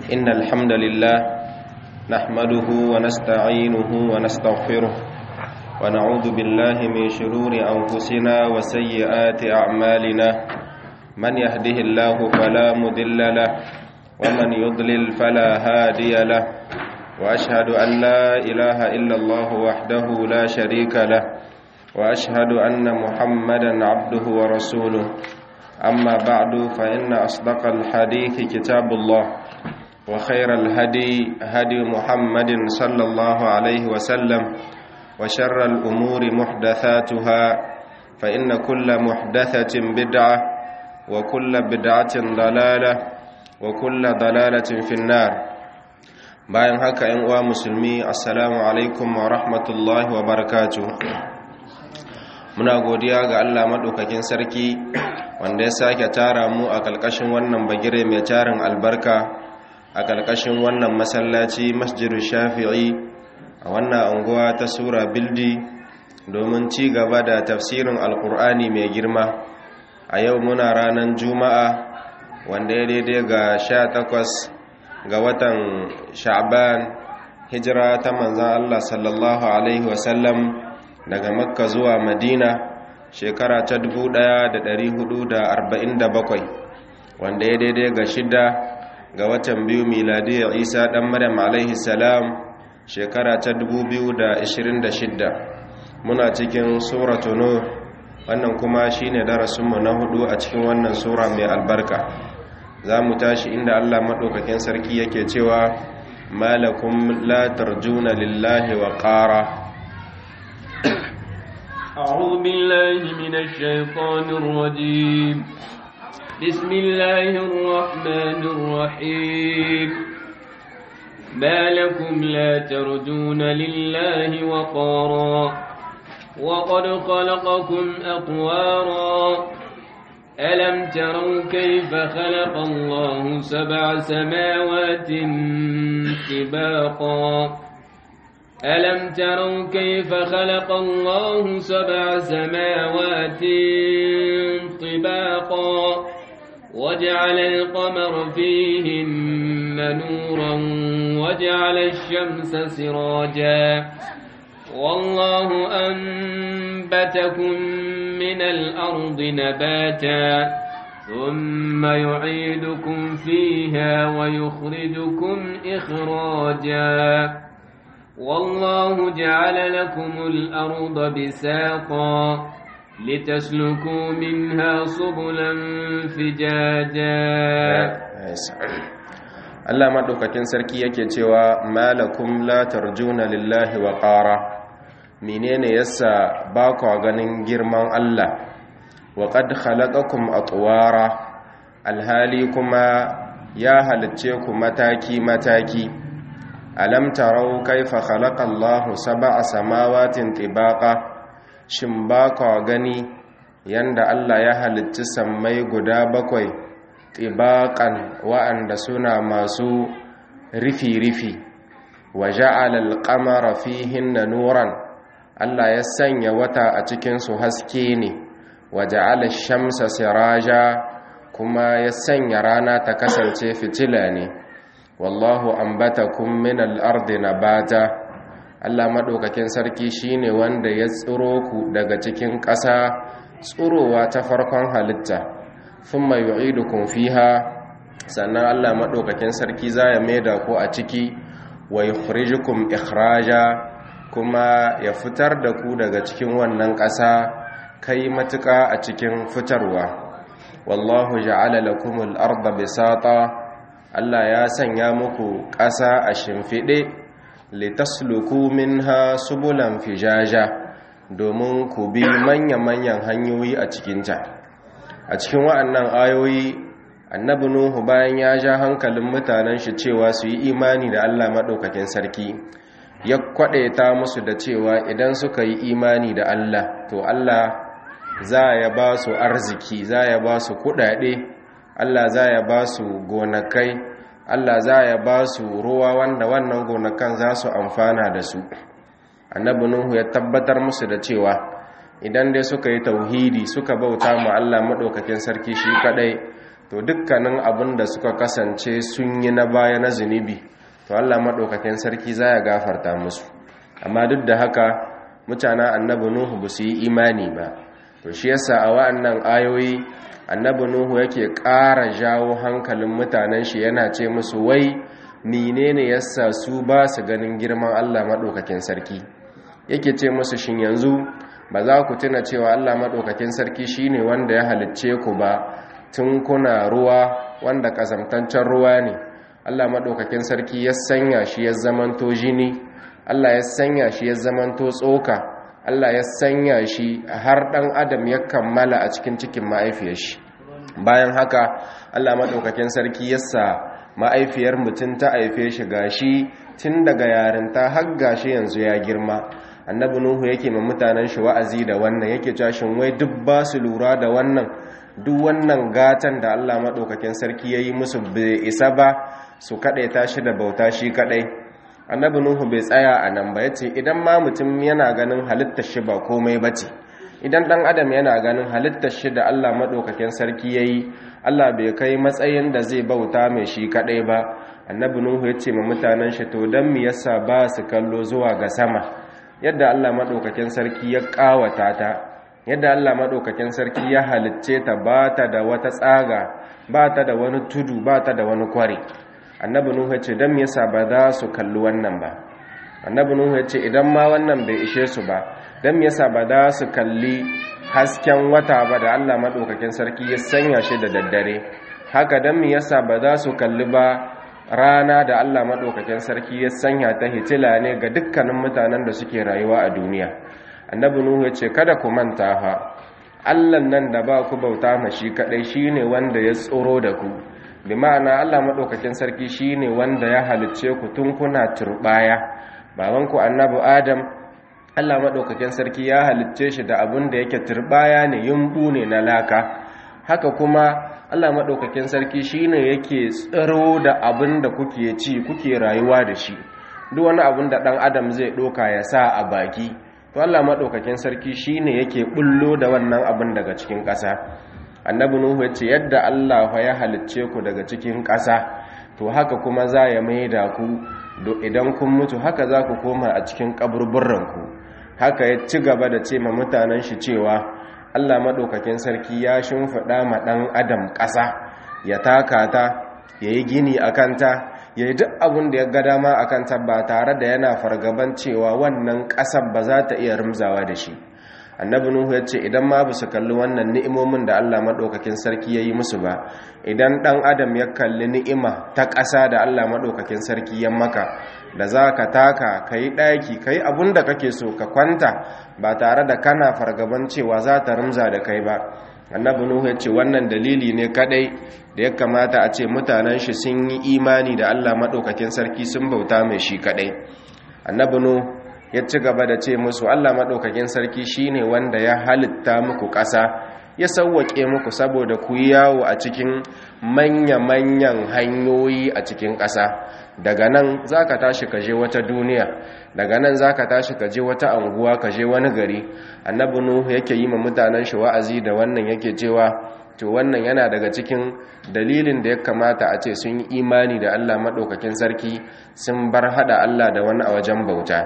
إن الحمد لله نحمده ونستعينه ونستغفره ونعوذ بالله من شرور أنفسنا وسيئات أعمالنا من يهده الله فلا مضل له ومن يضلل فلا هادي له وأشهد أن لا إله إلا الله وحده لا شريك له وأشهد أن محمدا عبده ورسوله أما بعد فإن أصدق الحديث كتاب الله وخير الهدي هدي محمد صلى الله عليه وسلم وشر الأمور محدثاتها فإن كل محدثة بدعة وكل بدعة ضلالة وكل ضلالة في النار bayan haka ‘yan uwa musulmi assalamu alaikum wa rahmatullahi wa barakatu muna godiya ga Allah maɗaukakin sarki wanda ya sake tara mu a ƙalƙashin wannan bagire mai tarin albarka a ƙalƙashin wannan masallaci masjidu shafi'i a wannan anguwa ta sura bildi domin ci gaba da tafsirin alƙur'ani mai girma a yau muna ranar juma'a wanda ya daidai ga sha takwas ga watan sha'ban hijira ta manzan Allah sallallahu Alaihi wasallam daga makka zuwa madina shekara ta 1447 wanda ya daidai ga shida ga watan biyu miladiyar isa dan maryam alaihi salam shekara ta 2026 muna cikin suratu nur wannan kuma shine darasinmu na hudu a cikin wannan sura mai albarka za mu tashi inda Allah maɗaukakin sarki yake cewa malakum la tarjuna lillahi wa ƙara أعوذ بالله من الشيطان الرجيم بسم الله الرحمن الرحيم ما لكم لا ترجون لله وقارا وقد خلقكم أطوارا ألم تروا كيف خلق الله سبع سماوات طباقا ألم تروا كيف خلق الله سبع سماوات طباقا وجعل القمر فيهن نورا وجعل الشمس سراجا والله أنبتكم من الأرض نباتا ثم يعيدكم فيها ويخرجكم إخراجا والله جعل لكم الأرض بساقا لتسلكوا منها سبلا فجاجا Allah maɗaukakin sarki yake cewa malakum la tarjuna lillahi wa ƙara menene yasa ba ku ganin girman Allah wa qad khalaqakum atwara alhali kuma ya halicce ku mataki mataki alam tarau kaifa khalaqa Allahu sab'a samawatin tibaqa shin ba ku gani yanda Allah ya halicci sammai guda bakwai tibaqan wa'anda suna masu rifi-rifi wa ja'ala al-qamara fihinna nuran Allah ya sanya wata a cikinsu haske ne waje shamsa siraja kuma ya sanya rana ta kasance fitila ne wallahu ambatakum min al-ardi nabata Allah madaukakin sarki shine wanda ya tsiro ku daga cikin ƙasa tsirowa ta farkon halitta thumma yu'idukum fiha sannan Allah madaukakin sarki zai maida ku a ciki wa yukhrijukum ikhraja kuma ya fitar da ku daga cikin wannan ƙasa kai matuƙa a cikin fitarwa wallahu ja'ala lakumul arda bisata Allah ya sanya muku ƙasa a shimfiɗe litasluku minha subulan fijaja domin ku bi manya-manyan hanyoyi a cikinta a cikin wa'annan ayoyi annabi nuhu bayan ya ja hankalin mutanen shi cewa su yi imani da Allah maɗaukakin sarki ya kwaɗaita musu da cewa idan suka yi imani da Allah to Allah za ya ba su arziki za ya ba su kuɗaɗe Allah za ya ba su gonakai Allah za ya ba su ruwa wanda wannan gonakan za su amfana da su annabi nuhu ya tabbatar musu da cewa idan dai suka yi tauhidi suka bauta mu Allah madaukakin sarki shi kadai to dukkanin abin da suka kasance sun yi na baya na zunubi to Allah maɗaukakin sarki za ya gafarta musu amma duk da haka mutanen annabi nuhu ba su yi imani ba to shi yasa a wa'annan ayoyi annabi nuhu yake ƙara jawo hankalin mutanen shi yana ce musu wai menene yasa su ba su ganin girman Allah maɗaukakin sarki yake ce musu shin yanzu ba za ku tuna cewa Allah maɗaukakin sarki shine wanda ya halicce ku ba tun kuna ruwa wanda ƙazamtancen ruwa ne Allah maɗaukakin sarki ya sanya shi ya zamanto jini Allah ya sanya shi ya zamanto tsoka Allah ya sanya shi har ɗan adam ya kammala a cikin cikin ma'aifiyar shi bayan haka Allah maɗaukakin sarki ya sa ma'aifiyar mutum ta haife shi gashi tun daga yarinta har gashi yanzu ya girma annabi nuhu yake ma mutanen shi wa'azi da wannan yake cashin wai duk ba su lura da wannan duk wannan gatan da Allah maɗaukakin sarki ya yi musu bai isa ba su kaɗaita shi da bauta shi kaɗai annabi nuhu bai tsaya a nan ba ya ce idan ma mutum yana ganin halittar shi ba komai ba ce idan ɗan adam yana ganin halittar shi da Allah maɗaukakin sarki ya yi Allah bai kai matsayin da zai bauta mai shi kaɗai ba annabi nuhu ya ce ma mutanen shi to don me yasa ba su kallo zuwa ga sama yadda Allah maɗaukakin sarki ya ƙawata ta yadda Allah maɗaukakin sarki ya halicce ta ba ta da wata tsaga ba ta da wani tudu ba ta da wani kware annabi nuhu ya ce don me yasa ba za su kalli wannan ba annabi nuhu ya ce idan ma wannan bai ishe su ba don me yasa ba za su kalli hasken wata ba da Allah maɗaukakin sarki ya sanya shi da daddare haka don me yasa ba za su kalli ba rana da Allah maɗaukakin sarki ya sanya ta hitila ne ga dukkanin mutanen da suke rayuwa a duniya annabi nuhu ya ce kada ku manta fa Allah nan da ba ku bauta ma shi kadai shine wanda ya tsoro da ku bi ma'ana Allah maɗaukakin sarki shine wanda ya halicce ku tun kuna turbaya baban ku annabi Adam Allah maɗaukakin sarki ya halicce shi da abin da yake turbaya ne yumbu ne na laka haka kuma Allah maɗaukakin sarki shine yake tsaro da abin da kuke ci kuke rayuwa da shi duk wani abin da ɗan adam zai ɗoka ya sa a baki to Allah maɗaukakin sarki shine yake bullo da wannan abin daga cikin ƙasa annabi nuhu ya ce yadda Allah ya halicce ku daga cikin ƙasa to haka kuma za ya maida ku idan kun mutu haka za ku koma a cikin kaburburranku haka ya ci gaba da ce ma mutanen shi cewa Allah maɗaukakin sarki ya shimfiɗa ma ɗan adam ƙasa ya taka ta ya yi gini a kanta ya yi duk abin da ya ga dama a kanta ba tare da yana fargaban cewa wannan ƙasar ba za ta iya rimzawa da shi annabi nuhu ya ce idan ma su kalli wannan ni'imomin da Allah maɗaukakin sarki ya yi musu ba idan ɗan adam ya kalli ni'ima ta ƙasa da Allah maɗaukakin sarki ya maka da za ka taka ka yi ɗaki ka yi abin da kake so ka kwanta ba tare da kana fargaban cewa za ta rimza da kai ba annabi nuhu ya ce wannan dalili ne kadai da ya kamata a ce mutanen shi sun yi imani da Allah maɗaukakin sarki sun bauta mai shi kadai annabi nuhu ya ci gaba da ce musu Allah maɗaukakin sarki shine wanda ya halitta muku ƙasa ya sauwaƙe muku saboda ku yi yawo a cikin manya-manyan hanyoyi a cikin ƙasa daga nan za ka tashi ka je wata duniya daga nan za ka tashi ka je wata anguwa ka je wani gari annabi nuhu yake yi ma mutanen shi wa'azi da wannan yake cewa to wannan yana daga cikin dalilin da ya kamata a ce sun yi imani da Allah maɗaukakin sarki sun bar haɗa Allah da wani a wajen bauta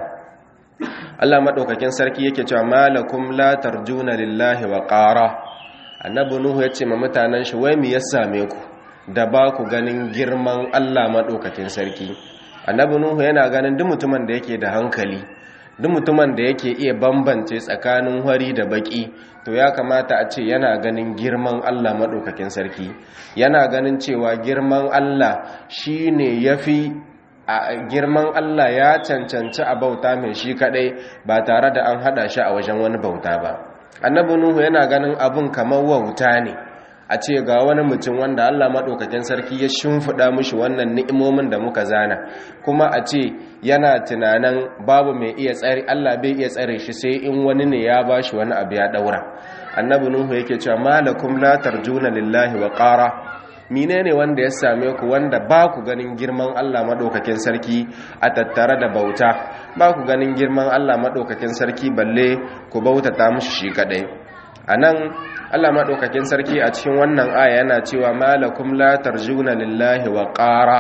Allah maɗaukakin sarki yake cewa malakum la tarjuna lillahi wa qara annabi nuhu yace ma mutanen shi wai me ya same ku da ba ku ganin girman Allah maɗaukakin sarki annabi nuhu yana ganin duk mutumin da yake da hankali duk mutumin da yake iya bambance tsakanin hori da baki to ya kamata a ce yana ganin girman Allah maɗaukakin sarki yana ganin cewa girman Allah shine yafi a girman Allah ya cancanci a bauta mai shi kadai ba tare da an hada shi a wajen wani bauta ba annabi nuhu yana ganin abun kamar wauta ne a ce ga wani mutum wanda Allah maɗaukakin sarki ya shimfiɗa mishi wannan ni'imomin da muka zana kuma a ce yana tunanin babu mai iya tsare Allah bai iya tsare shi sai in wani ne ya bashi wani abu ya daura annabi nuhu yake cewa malakum la tarjuna lillahi wa qara menene wanda ya same ku wanda ba ku ganin girman Allah maɗaukakin sarki a tattare da bauta ba ku ganin girman Allah maɗaukakin sarki balle ku bautata mishi shi kadai anan Allah madaukakin sarki a cikin wannan aya yana cewa malakum la tarjuna lillahi wa qara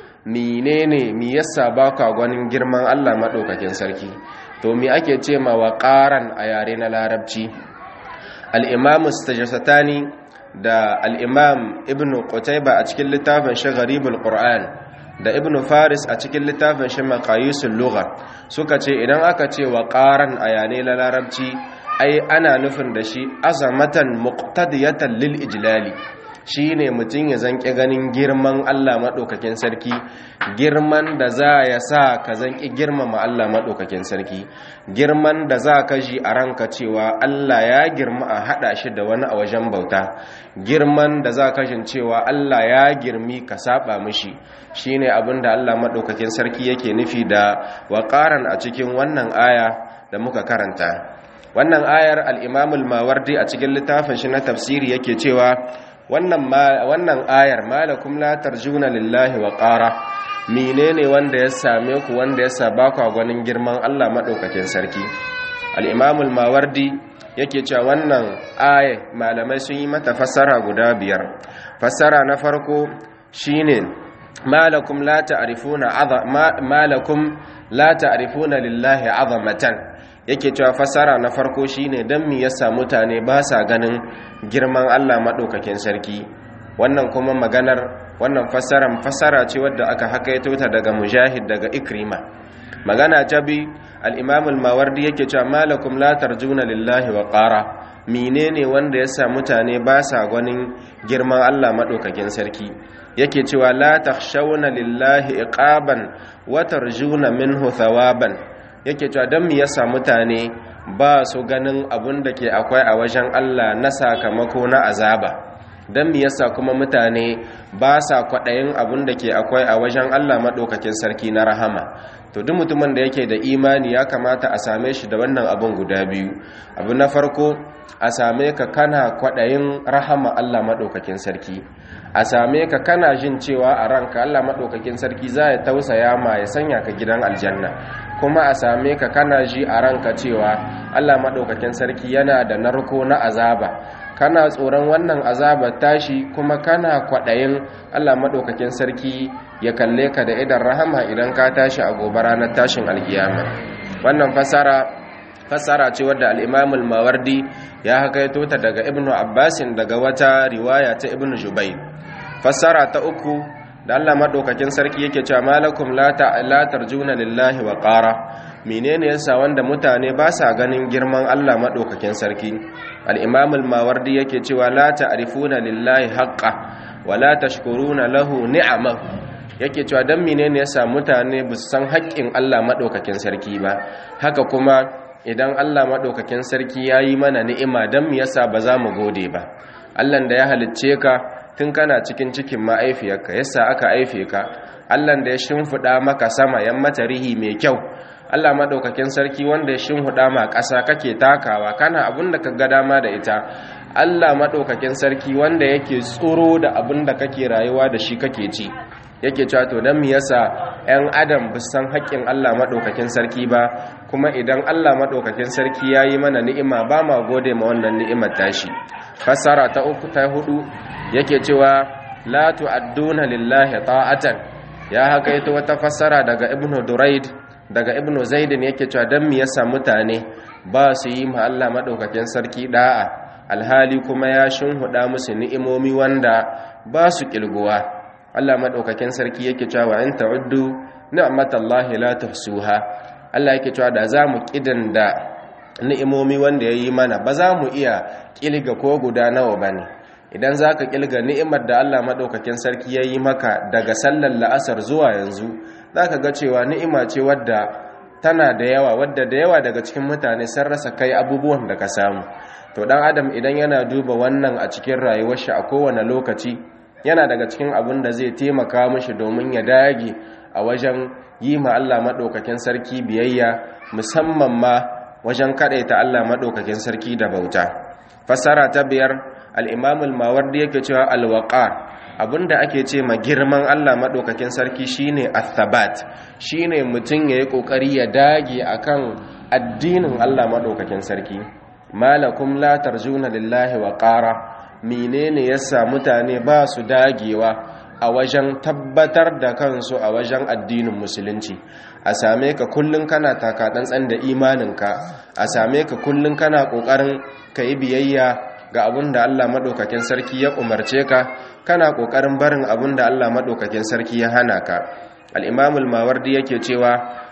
menene mi yasa baka gwanin girman Allah madaukakin sarki to me ake ce ma wa qaran a yare na larabci al-imam istajasatani da al-imam ibnu qutayba a cikin littafin shi gharibul qur'an da ibnu faris a cikin littafin shi maqayisul lugha suka ce idan aka ce wa qaran a yare na larabci ai ana nufin da shi azamatan muqtadiyatan lil ijlali shine mutum ya zanki ganin girman Allah madaukakin sarki girman da za ya sa ka zanki girmama Allah madaukakin sarki girman da za ka ji a ranka cewa Allah ya girma a hada shi da wani a wajen bauta girman da za ka jin cewa Allah ya girmi ka saba mishi shine abin da Allah madaukakin sarki yake nufi da waqaran a cikin wannan aya da muka karanta wannan ayar al'imamul mawardi a cikin littafin shi na tafsiri yake cewa wannan ayar malakum la tarjuna lillahi wa ƙara menene wanda ya same ku wanda ya saba ku gwanin girman Allah maɗaukakin sarki al'imamul mawardi yake cewa wannan ayar malamai sun yi mata fassara guda biyar fassara na farko shine malakum la ta'rifuna malakum la ta'rifuna lillahi azamatan yake cewa fasara na farko shine dan me yasa mutane ba sa ganin girman Allah madaukakin sarki wannan kuma maganar wannan fasaran fasara ce wadda aka hakaito ta daga mujahid daga ikrima magana ta bi al-imam al-mawardi yake cewa malakum la tarjuna lillahi wa qara menene wanda yasa mutane ba sa ganin girman Allah madaukakin sarki yake cewa la takhshawna lillahi iqaban wa tarjuna minhu thawaban yake cewa don mu yasa mutane ba su ganin abun da ke akwai a wajen Allah na sakamako na azaba don mu yasa kuma mutane ba sa kwaɗayin abun da ke akwai a wajen Allah maɗaukakin sarki na rahama to duk mutumin da yake da imani ya kamata a same shi da wannan abun guda biyu abu na farko a same ka kana kwaɗayin rahama Allah maɗaukakin sarki a same ka kana jin cewa a ranka Allah maɗaukakin sarki za ya tausaya ma ya sanya ka gidan aljanna kuma a same ka kana ji a ranka cewa Allah maɗaukakin sarki yana da narko na azaba kana tsoron wannan azaba tashi kuma kana kwaɗayin Allah maɗaukakin sarki ya kalle ka da idan rahama idan ka tashi a gobe ranar tashin alkiyama wannan fasara fasara ce wadda al-Imam mawardi ya hakaito ta daga Ibn Abbasin daga wata riwaya ta Ibn Jubayr fasara ta uku da Allah madaukakin sarki yake cewa malakum la la tarjuna lillahi wa qara menene yasa wanda mutane ba sa ganin girman Allah madaukakin sarki al-imam al-mawardi yake cewa la ta'rifuna lillahi haqqa wa la tashkuruna lahu ni'ama yake cewa dan menene yasa mutane ba su san haƙƙin Allah madaukakin sarki ba haka kuma idan Allah madaukakin sarki yayi mana ni'ima dan me yasa ba za mu gode ba Allah da ya halicce ka tun kana cikin cikin ma'aifiyarka yasa aka aife ka Allah da ya shimfiɗa maka sama yan mata rihi mai kyau Allah madaukakin sarki wanda ya shimfiɗa ma ƙasa kake takawa kana abin da ka ga dama da ita Allah madaukakin sarki wanda yake tsoro da abin da kake rayuwa da shi kake ci yake cewa to dan me yasa ƴan adam ba san haƙƙin Allah madaukakin sarki ba kuma idan Allah madaukakin sarki yayi mana ni'ima ba ma gode ma wannan ni'imar tashi fasara ta uku ta hudu yake cewa la tu'adduna lillahi ta'atan ya haka ita wata fassara daga ibnu duraid daga ibnu zaidin yake cewa dan me yasa mutane ba su yi ma Allah madaukakin sarki da'a alhali kuma ya shinhuda musu ni'imomi wanda ba su kilguwa Allah madaukakin sarki yake cewa in ta'uddu ni'matallahi la tuhsuha Allah yake cewa da za mu kidanda ni'imomi wanda ya yi mana ba za mu iya kilga ko guda nawa ba ne idan za ka kilga ni'imar da allah maɗaukakin sarki ya yi maka daga sallar la'asar zuwa yanzu za ka ga cewa ni'ima ce wadda tana da yawa wadda da yawa daga cikin mutane sun rasa kai abubuwan da ka samu to dan adam idan yana duba wannan a cikin rayuwar shi a kowane lokaci yana daga cikin abin da zai taimaka mishi domin ya dage a wajen yi ma allah maɗaukakin sarki biyayya musamman ma wajen kadaita Allah madaukakin sarki da bauta fasara ta biyar al-Imam al-Mawardi yake cewa al-waqar abinda ake ce ma girman Allah madaukakin sarki shine athabat shine mutun yayi kokari ya dage akan addinin Allah madaukakin sarki malakum la tarjuna lillahi wa qara menene yasa mutane ba su dagewa a wajen tabbatar da kansu a wajen addinin musulunci a same ka kullun kana taka tsantsan da imaninka a same ka kullun kana kokarin ka yi biyayya ga abin da Allah madaukakin sarki ya umarce ka kana kokarin barin abin da Allah madaukakin sarki ya hana ka al-imam al-mawardi yake cewa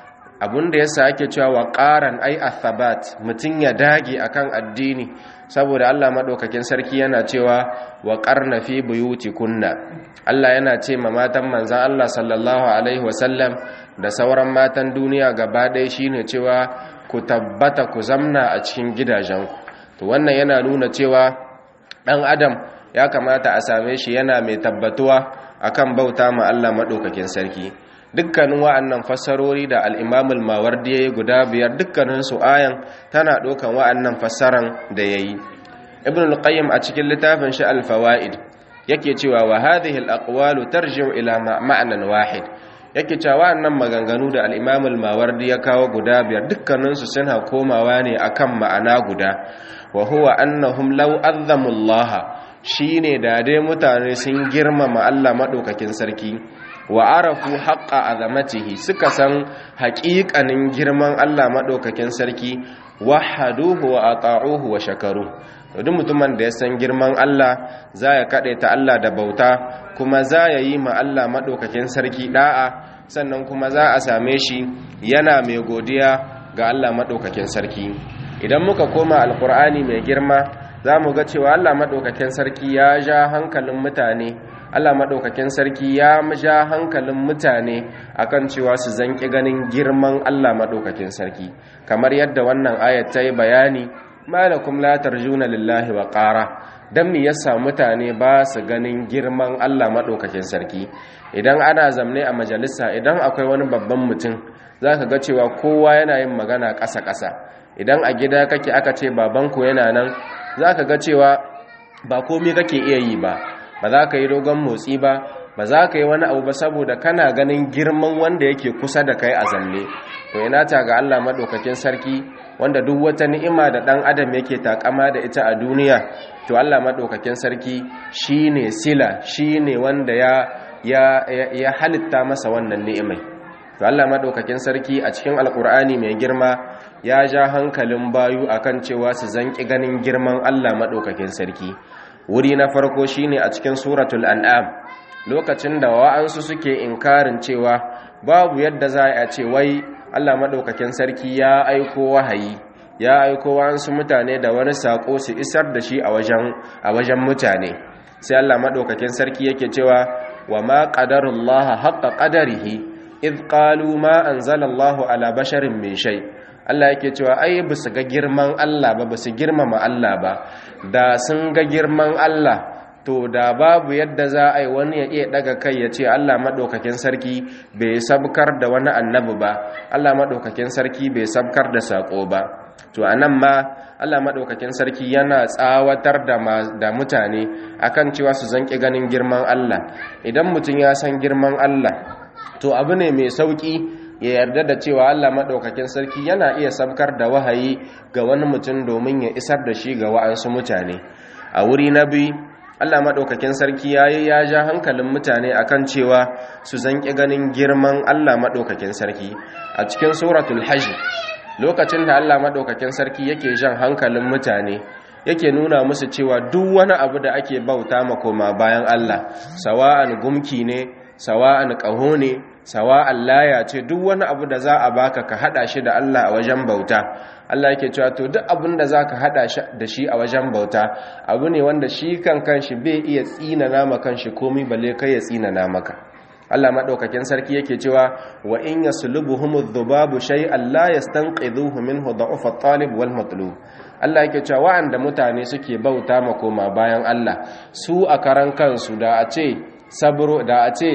abin da yasa ake cewa wa qaran ai athabat mutun ya dage akan addini saboda Allah madaukakin sarki yana cewa wa qarna fi buyutikunna Allah yana ce ma matan manzon Allah sallallahu alaihi wasallam da sauran matan duniya gaba ɗaya shine cewa ku tabbata ku zamna a cikin gidajenku to wannan yana nuna cewa ɗan adam ya kamata a same shi yana mai tabbatuwa akan bauta ma Allah madaukakin sarki dukkanin wa'annan fassarori da al'imamul mawardi ya yi guda biyar dukkanin su ayan tana ɗaukan wa'annan fassaran da ya yi ibn al-qayyim a cikin littafin shi al-fawaid yake cewa wa hadhihi al-aqwalu tarji'u ila ma'nan wahid yake cewa wa'annan maganganu da al-imamul mawardi ya kawo guda biyar dukkanin su suna komawa ne akan ma'ana guda wa huwa annahum law azzamu Allah shine da dai mutane sun girmama Allah madaukakin sarki wa arafu haqqa azamatihi suka san haƙiƙanin girman Allah madaukakin sarki wahaduhu wa ata'uhu wa shakaru duk mutumin da ya san girman Allah za ya ta Allah da bauta kuma za ya yi ma Allah madaukakin sarki da'a sannan kuma za a same shi yana mai godiya ga Allah madaukakin sarki idan muka koma alkur'ani mai girma za mu ga cewa Allah madaukakin sarki ya ja hankalin mutane Allah maɗaukakin sarki ya ja hankalin mutane akan cewa su zanki ganin girman Allah maɗaukakin sarki kamar yadda wannan ayat ta yi bayani malakum la tarjuna lillahi wa qara dan me yasa mutane ba su ganin girman Allah maɗaukakin sarki idan ana zamne a majalisa idan akwai wani babban mutum zaka ga cewa kowa yana yin magana ƙasa-ƙasa idan a gida kake aka ce babanku yana nan zaka ga cewa ba komai kake iya yi ba ba za ka yi dogon motsi ba ba za ka yi wani abu ba saboda kana ganin girman wanda yake kusa da kai a zanne to ina ta ga Allah madaukakin sarki wanda duk wata ni'ima da dan adam yake takama da ita a duniya to Allah madaukakin sarki shine sila shine wanda ya ya ya halitta masa wannan ni'imai to Allah madaukakin sarki a cikin alkur'ani mai girma ya ja hankalin bayu akan cewa su zanki ganin girman Allah madaukakin sarki wuri na farko shine a cikin suratul an'am lokacin da wa'ansu suke inkarin cewa babu yadda za a ce wai Allah madaukakin sarki ya aiko wahayi ya aiko wa'ansu mutane da wani sako su isar da shi a wajen a wajen mutane sai Allah madaukakin sarki yake cewa wa ma qadarullaha haqqa qadarihi id qalu ma anzalallahu ala basharin min shay' Allah yake cewa ai ba su ga girman Allah ba ba su girmama Allah ba da sun ga girman Allah to da babu yadda za a yi wani ya iya daga kai ya ce Allah maɗaukakin sarki bai sabkar da wani annabi ba Allah maɗaukakin sarki bai sabkar da saƙo ba to a nan ma Allah maɗaukakin sarki yana tsawatar da mutane akan cewa su zanƙi ganin girman Allah idan mutum ya san girman Allah to abu ne mai sauƙi ya yarda da cewa Allah maɗaukakin sarki yana iya sabkar da wahayi ga wani mutum domin ya isar da shi ga wa'ansu mutane a wuri na biyu Allah maɗaukakin sarki ya yi ya ja hankalin mutane akan cewa su zanƙi ganin girman Allah maɗaukakin sarki a cikin suratul hajj lokacin da Allah maɗaukakin sarki yake jan hankalin mutane yake nuna musu cewa duk wani abu da ake bauta ma koma bayan Allah sawa'an gumki ne sawa'an ƙaho ne sawa'an laya ce duk wani abu da za a baka ka hada shi da Allah a wajen bauta Allah yake cewa to duk abin da za ka hada da shi a wajen bauta abu ne wanda shi kan kanshi bai iya tsinana ma kanshi komai balle kai ya tsinana maka Allah madaukakin sarki yake cewa wa in yaslubuhum adh-dhubabu shay'an la yastanqidhuhu minhu da'ufa at-talib wal matlub Allah yake cewa wa'anda mutane suke bauta ma koma bayan Allah su a karan kansu da a ce sabro da a ce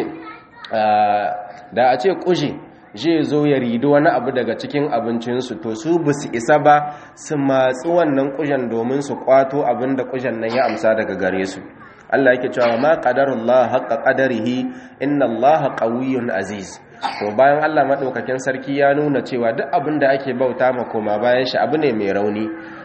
da a ce kuje zai zo ya rido wani abu daga cikin abincinsu to su ba su isa ba su matsi wannan kujen domin su kwato abin da kujen nan ya amsa daga gare su Allah yake cewa ma qadarullah haqqa qadarihi inna Allah qawiyyun aziz to bayan Allah madaukakin sarki ya nuna cewa duk abin da ake bauta ma koma bayan shi abu ne mai rauni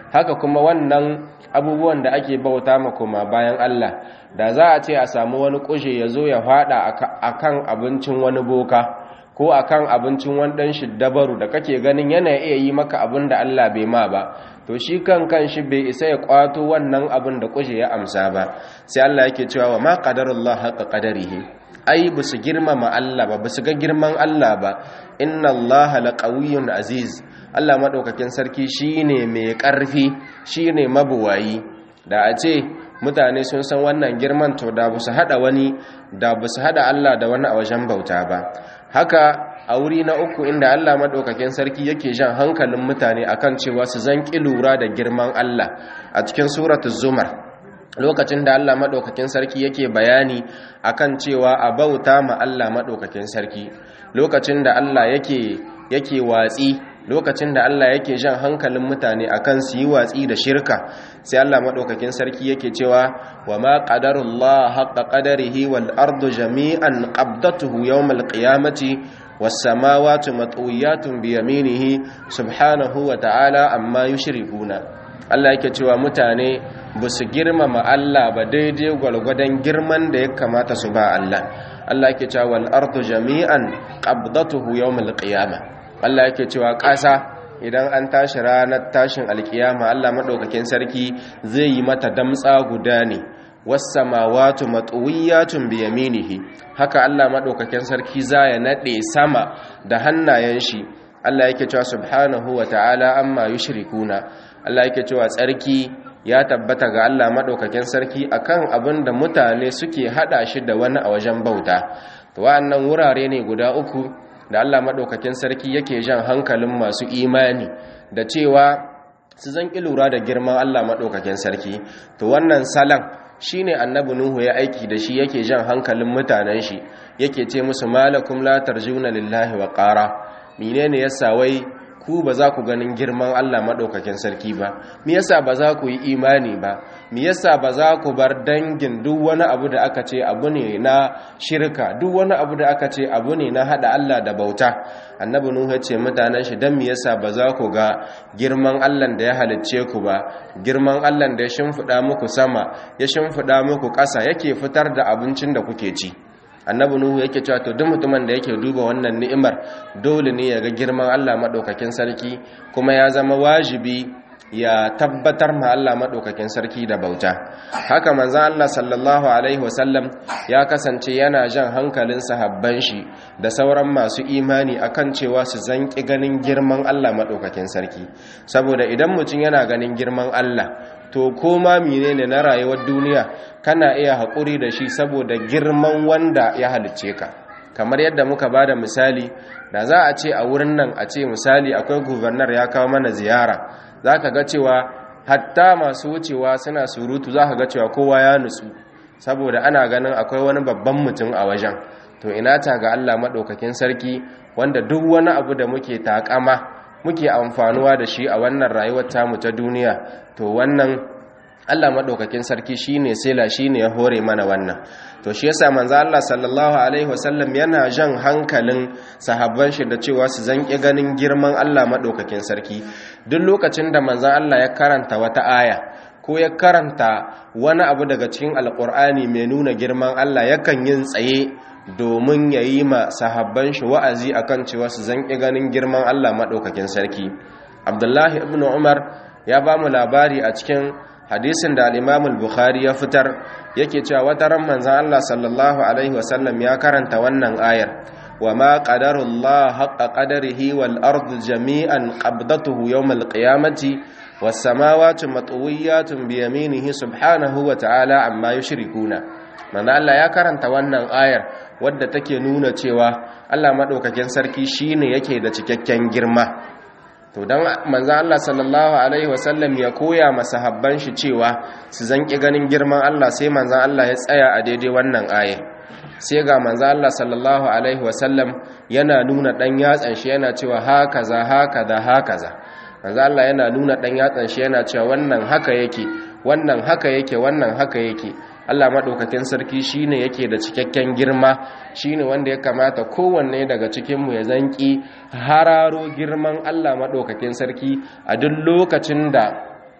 haka kuma wannan abubuwan da ake bauta ma kuma bayan Allah da za a ce a samu wani kushe ya zo ya fada akan abincin wani boka ko akan abincin wani dan shiddabaru da kake ganin yana iya yi maka abin da Allah bai ma ba to shi kan kan shi bai isa ya kwato wannan abin da kushe ya amsa ba sai Allah yake cewa wa ma qadarullah haqa qadarihi ai ba su girmama Allah ba ba su ga girman Allah ba inna Allah laqawiyyun aziz Allah madaukakin sarki shine mai karfi shine mabuwayi da a ce mutane sun san wannan girman to da ba su hada wani da ba su hada Allah da wani a wajen bauta ba haka a wuri na uku inda Allah madaukakin sarki yake jan hankalin mutane akan cewa su zanki lura da girman Allah a cikin suratul zumar lokacin da Allah maɗaukakin sarki yake bayani akan cewa a bauta ma Allah maɗaukakin sarki lokacin da Allah yake yake watsi lokacin da Allah yake jan hankalin mutane akan su yi watsi da shirka sai Allah maɗaukakin sarki yake cewa wa ma qadarullah haqqa qadarihi wal ardu jami'an qabdatuhu yawmal qiyamati was samawati matwiyatun bi yaminihi subhanahu wa ta'ala amma yushrikuna Allah yake cewa mutane ba su girmama Allah ba daidai gwalgwadon girman da ya kamata su ba Allah Allah yake cewa wal ardu jami'an qabdatuhu yawmal qiyamah Allah yake cewa ƙasa idan an tashi ranar tashin alkiyama Allah madaukakin sarki zai yi mata damtsa guda ne was samawati matwiyatun bi yaminihi haka Allah madaukakin sarki za ya nade sama da hannayen shi Allah yake cewa subhanahu wa ta'ala amma yushrikuna Allah yake cewa tsarki ya tabbata ga Allah madaukakin sarki akan abin da mutane suke hada shi da wani a wajen bauta to wa'annan wurare ne guda uku da Allah madaukakin sarki yake jan hankalin masu imani da cewa su zan lura da girman Allah madaukakin sarki to wannan salan shine annabi nuhu ya aiki da shi yake jan hankalin mutanen shi yake ce musu malakum la tarjuna lillahi wa qara menene yasa wai ku ba za ku ganin girman Allah maɗaukakin sarki ba me yasa ba za ku yi imani ba me yasa ba za ku bar dangin duk wani abu da aka ce abu ne na shirka duk wani abu da aka ce abu ne na hada Allah da bauta annabi nuhu ce mutanen shi dan me yasa ba za ku ga girman Allah da ya halicce ku ba girman Allah da ya shimfida muku sama ya shimfida muku ƙasa yake fitar da abincin da kuke ci annabi nuhu yake cewa to duk mutumin da yake duba wannan ni'imar dole ne ya ga girman Allah madaukakin sarki kuma ya zama wajibi ya tabbatar ma Allah madaukakin sarki da bauta haka manzon Allah sallallahu alaihi wasallam ya kasance yana jan hankalin sahabban shi da sauran masu imani akan cewa su zanki ganin girman Allah madaukakin sarki saboda idan mutum yana ganin girman Allah to koma menene na rayuwar duniya kana iya haƙuri da shi saboda girman wanda ya halicce ka kamar yadda muka ba da misali da za a ce a wurin nan a ce misali akwai gubernar ya kawo mana ziyara za ka ga cewa hatta masu wucewa suna surutu za ka ga cewa kowa ya nutsu saboda ana ganin akwai wani babban mutum a wajen to ina ta ga allah maɗaukakin sarki wanda duk wani abu da muke takama muke amfanuwa da shi a wannan rayuwar tamu ta duniya to wannan Allah madaukakin sarki shine sela shine ya hore mana wannan to shi yasa manzo Allah sallallahu alaihi wasallam yana jan hankalin sahabban shi da cewa su zanki ganin girman Allah madaukakin sarki duk lokacin da manzo Allah ya karanta wata aya ko ya karanta wani abu daga cikin alkur'ani mai nuna girman Allah yakan yin tsaye domin ya yi ma sahabban shi wa'azi akan cewa su zanki ganin girman Allah maɗaukakin sarki abdullahi ibn umar ya ba mu labari a cikin hadisin da al'imamul bukhari ya fitar yake cewa wata ran manzan Allah sallallahu alaihi wasallam ya karanta wannan ayar wa ma qadarullah haqqa qadarihi wal ardu jami'an qabdatuhu yawmal qiyamati was samawati matwiyatun bi yaminihi subhanahu wa ta'ala amma yushrikuna manzo Allah ya karanta wannan ayar wadda take nuna cewa Allah madaukakin sarki shine yake da cikakken girma to dan manzo Allah sallallahu alaihi wasallam ya koya masahabban shi cewa su zanki ganin girman Allah sai manzo Allah ya tsaya a daidai wannan ayar sai ga manzo Allah sallallahu alaihi wasallam yana nuna dan yatsan shi yana cewa hakaza hakaza hakaza manzo Allah yana nuna dan yatsan shi yana cewa wannan haka yake wannan haka yake wannan haka yake Allah madaukakin sarki shine yake da cikakken girma shine wanda ya kamata kowanne daga cikin mu ya zanki hararo girman Allah madaukakin sarki a duk lokacin da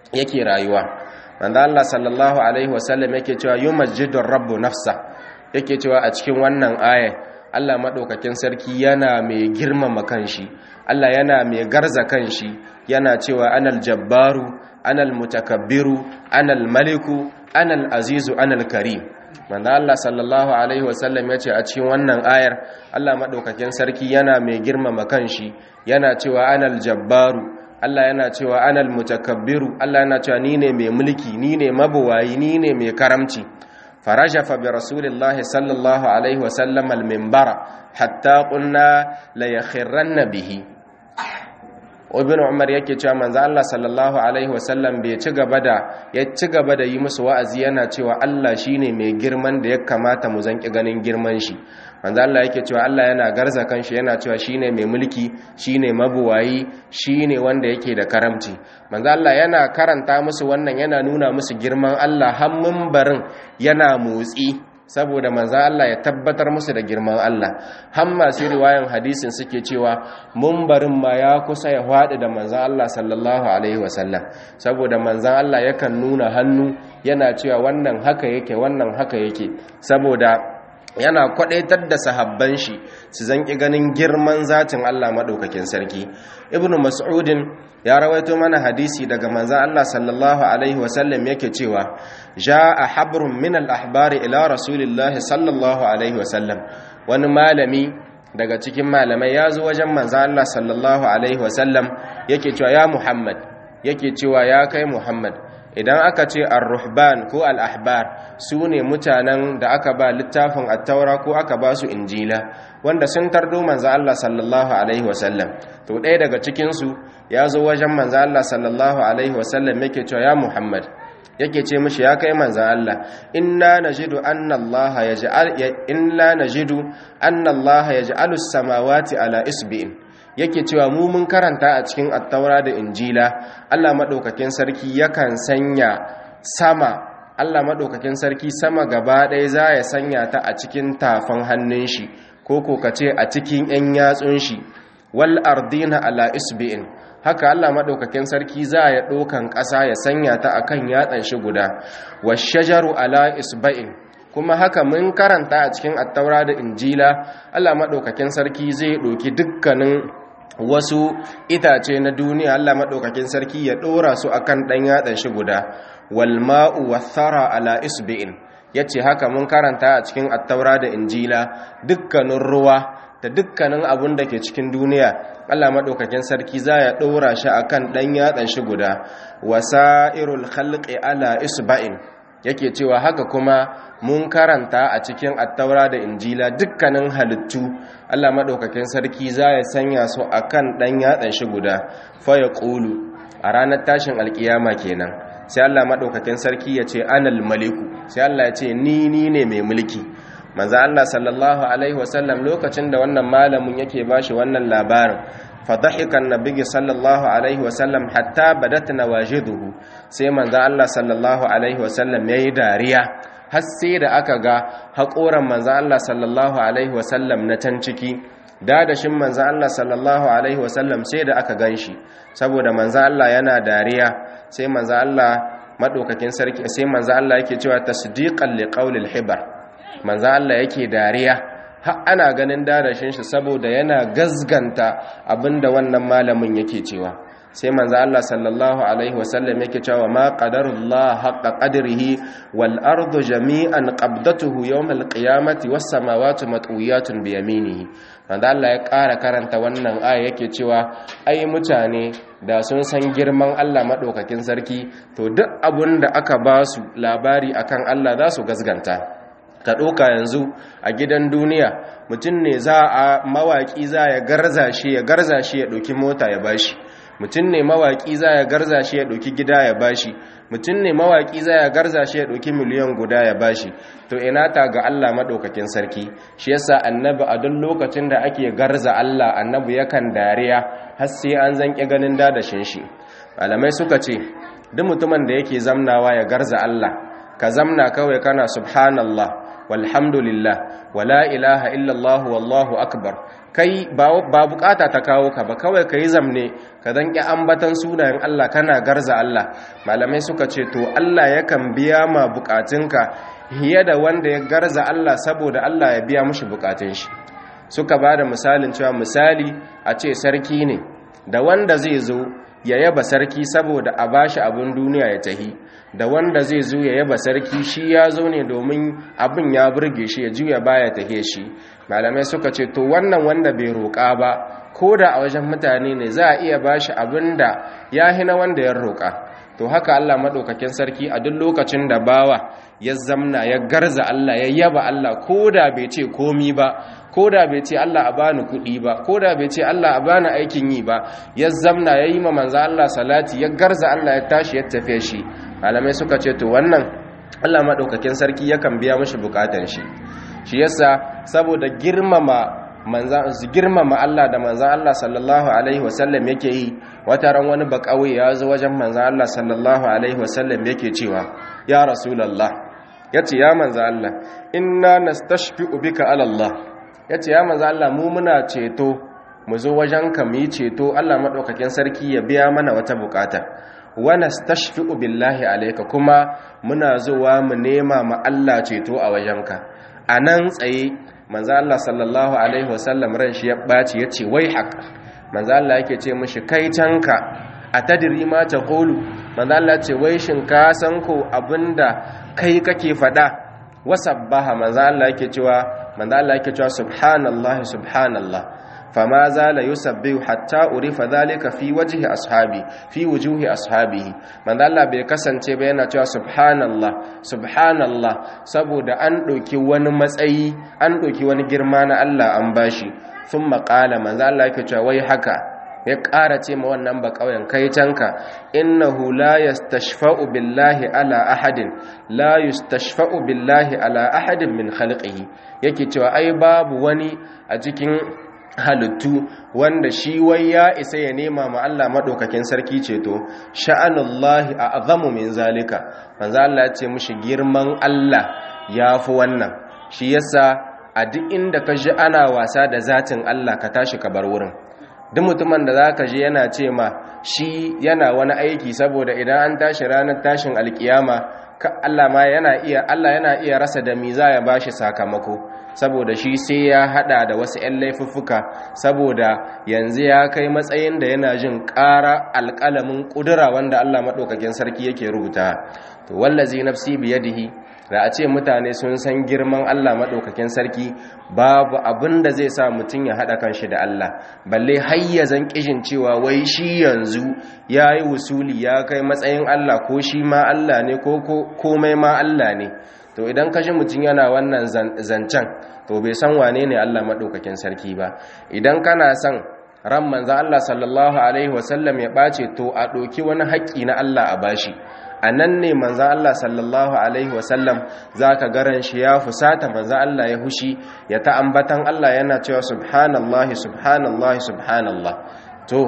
yake rayuwa manzo Allah sallallahu alaihi wasallam yake cewa yumajjidur rabbu nafsa yake cewa a cikin wannan aya Allah madaukakin sarki yana mai girmama kanshi Allah yana mai garza kanshi yana cewa anal jabbaru anal mutakabbiru anal maliku anal azizu anal karim manzo Allah sallallahu alaihi wasallam yace a cikin wannan ayar Allah madaukakin sarki yana mai girmama kanshi yana cewa anal jabbaru Allah yana cewa anal mutakabbiru Allah yana cewa ni ne mai mulki ni ne mabuwayi ni ne mai karamci farajafa bi rasulillahi sallallahu alaihi wasallam al-minbara hatta qulna la yakhirranna bihi ibn umar yake cewa manzo Allah sallallahu alaihi wasallam bai ci gaba da ya ci gaba da yi musu wa'azi yana cewa Allah shine mai girman da ya kamata mu zanki ganin girman shi manzo Allah yake cewa Allah yana garza kanshi yana cewa shine mai mulki shine mabuwayi shine wanda yake da karamci manzo Allah yana karanta musu wannan yana nuna musu girman Allah har mimbarin yana motsi saboda manzo Allah ya tabbatar musu da girman Allah har masu riwayan hadisin suke cewa mumbarin ma ya kusa ya hwadi da manzo Allah sallallahu alaihi wasallam saboda manzo Allah yakan nuna hannu yana cewa wannan haka yake wannan haka yake saboda yana kwadaitar da sahabban shi su zanki ganin girman zatin Allah madaukakin sarki ibnu mas'udin ya rawaito mana hadisi daga manzon Allah sallallahu alaihi wasallam yake cewa jaa habrun min al-ahbari ila rasulillahi sallallahu alaihi wasallam wani malami daga cikin malamai ya zo wajen manzon Allah sallallahu alaihi wasallam yake cewa ya Muhammad yake cewa ya kai Muhammad idan aka ce ar-ruhban ko al-ahbar su ne mutanen da aka ba littafin at-taura ko aka ba su injila wanda sun tardo manzo Allah sallallahu alaihi wasallam to ɗaya daga cikin su ya zo wajen manzo Allah sallallahu alaihi wasallam yake cewa ya Muhammad yake ce mishi ya kai manzo Allah inna najidu anna Allah yaj'al inna najidu anna Allah yaj'alu as-samawati ala isbi'in yake cewa mu mun karanta a cikin attaura da injila Allah maɗaukakin sarki yakan sanya sama Allah maɗaukakin sarki sama gaba ɗaya za ya sanya ta a cikin tafan hannun shi ko ko ka ce a cikin 'yan yatsun shi wal ardina ala isbi'in haka Allah maɗaukakin sarki za ya ɗaukan ƙasa ya sanya ta akan yatsan shi guda washajaru ala isba'in kuma haka mun karanta a cikin attaura da injila Allah maɗaukakin sarki zai ɗauki dukkanin wasu itace na duniya Allah maɗaukakin sarki ya ɗora su akan ɗan yatsan shi guda wal ma'u wathara ala isbi'in yace haka mun karanta a cikin attaura da injila dukkanin ruwa da dukkanin abun da ke cikin duniya Allah maɗaukakin sarki za ya ɗora shi akan ɗan yatsan shi guda wasa'irul khalqi ala isba'in yake cewa haka kuma mun karanta a cikin attaura da injila dukkanin halittu Allah maɗaukakin sarki za ya sanya su a kan ɗan yatsan shi guda faya ƙulu a ranar tashin alƙiyama kenan sai Allah maɗaukakin sarki ya ce anal maliku sai Allah ya ce ni ni ne mai mulki manzo Allah sallallahu alaihi wasallam lokacin da wannan malamin yake bashi wannan labarin فضحك النبي صلى الله عليه وسلم حتى بدت نواجذه sai manzo Allah sallallahu alaihi wasallam yayi dariya har sai da aka ga haƙoran manzo Allah sallallahu alaihi wasallam na can ciki dadashin manzo Allah sallallahu alaihi wasallam sai da aka ganshi saboda manzo Allah yana dariya sai manzo Allah madaukakin sarki sai manzo Allah yake cewa tasdiqan liqaulil hibar manzo Allah yake dariya har ana ganin darashin shi saboda yana gazganta abinda wannan malamin yake cewa sai manzo Allah sallallahu alaihi wasallam yake cewa ma qadarullah haqqa qadrihi wal ardu jami'an qabdatuhu yawm al qiyamati was samawati matwiyatun bi yaminihi manzo Allah ya ƙara karanta wannan aya yake cewa ai mutane da sun san girman Allah madaukakin sarki to duk abun da aka ba su labari akan Allah za su gazganta ka ɗauka yanzu a gidan duniya mutum ne za a mawaƙi za ya garza shi ya garza shi ya ɗauki mota ya bashi mutum ne mawaƙi za ya garza shi ya ɗauki gida ya bashi mutum ne mawaƙi za ya garza shi ya ɗauki miliyan guda ya bashi to ina ta ga Allah maɗaukakin sarki shi yasa annabi a duk lokacin da ake garza Allah annabi yakan dariya har sai an zanƙi ganin dadashin shi malamai suka ce duk mutumin da yake zamnawa ya garza Allah ka zamna kawai kana subhanallah walhamdulillah wala ilaha illallah wallahu akbar kai ba bukata ta kawo ka ba kawai ka yi zamne ka dan ƙi ambatan sunayen Allah kana garza Allah malamai suka ce to Allah yakan biya ma bukatunka hiye da wanda ya garza Allah saboda Allah ya biya mushi bukatun shi suka ba da misalin cewa misali a ce sarki ne da wanda zai zo ya yaba sarki saboda a bashi abin duniya ya tahi da wanda zai zo ya yaba sarki shi ya zo ne domin abin ya burge shi ya juya baya tahe shi malamai suka ce to wannan wanda bai roƙa ba ko da a wajen mutane ne za a iya bashi abin da ya hina wanda ya roƙa to haka Allah maɗaukakin sarki a duk lokacin da bawa ya zamna ya garza Allah ya yaba Allah ko da bai ce komi ba ko da bai ce Allah a bani kuɗi ba ko da bai ce Allah a bani aikin yi ba ya zamna ya yi ma manzo Allah salati ya garza Allah ya tashi ya tafe shi malamai suka ce to wannan Allah maɗaukakin sarki yakan biya mashi bukatan shi shi yasa saboda girmama manzan su girmama Allah da manzan Allah sallallahu alaihi wasallam yake yi wata ran wani bakawai ya zo wajen manzan Allah sallallahu alaihi wasallam yake cewa ya rasulullah yace ya manzan Allah inna nastashfi'u bika ala Allah yace ya manzan Allah mu muna ceto mu zo wajen ka mu yi ceto Allah madaukakin sarki ya biya mana wata bukata wa nastashfi'u billahi alayka kuma muna zuwa mu nema ma Allah ceto a wajenka anan tsaye manzo Allah sallallahu alaihi wasallam ran shi ya baci yace wai haq manzo Allah yake ce mishi kai canka atadri ma taqulu manzo Allah ce wai shin ka san ko abinda kai kake fada wasabbaha manzo Allah yake cewa manzo Allah yake cewa subhanallahi subhanallah fama zala yusabbihu hatta urifa dhalika fi wajhi ashabi fi wujuhi ashabihi manzo Allah bai kasance ba yana cewa subhanallah subhanallah saboda an doki wani matsayi an doki wani girma na Allah an bashi thumma qala manzo Allah yake cewa wai haka ya ƙara ce ma wannan ba ƙauyen kai canka innahu la yastashfa'u billahi ala ahadin la yastashfa'u billahi ala ahadin min khalqihi yake cewa ai babu wani a cikin halittu wanda shi wai ya isa ya nema ma Allah madaukakin sarki ceto sha'anullahi a azamu min zalika manzo Allah ya ce mushi girman Allah yafi wannan shi yasa a duk inda ka ji ana wasa da zatin Allah ka tashi ka bar wurin duk mutumin da zaka ji yana ce ma shi yana wani aiki saboda idan an tashi ranar tashin alkiyama Allah ma yana iya Allah yana iya rasa da miza ya bashi sakamako saboda shi sai ya hada da wasu 'yan laifuffuka saboda yanzu ya kai matsayin da yana jin ƙara alƙalamin ƙudura wanda Allah maɗaukakin sarki yake rubuta to wallazi nafsi biyadihi da a ce mutane sun san girman Allah maɗaukakin sarki babu abin da zai sa mutum ya haɗa kanshi da Allah balle hayyazan ƙishin cewa wai shi yanzu ya yi wusuli ya kai matsayin Allah ko shi ma Allah ne ko komai ma Allah ne to idan kashi mutum yana wannan zancen to bai san wane ne Allah maɗaukakin sarki ba idan kana son ran manzan Allah sallallahu alaihi wasallam ya ɓace to a ɗoki wani haƙƙi na Allah a bashi a nan ne manzan Allah sallallahu alaihi wasallam za ka garan shi ya fusata manzan Allah ya hushi ya ta ambatan Allah yana cewa subhanallahi subhanallahi subhanallah to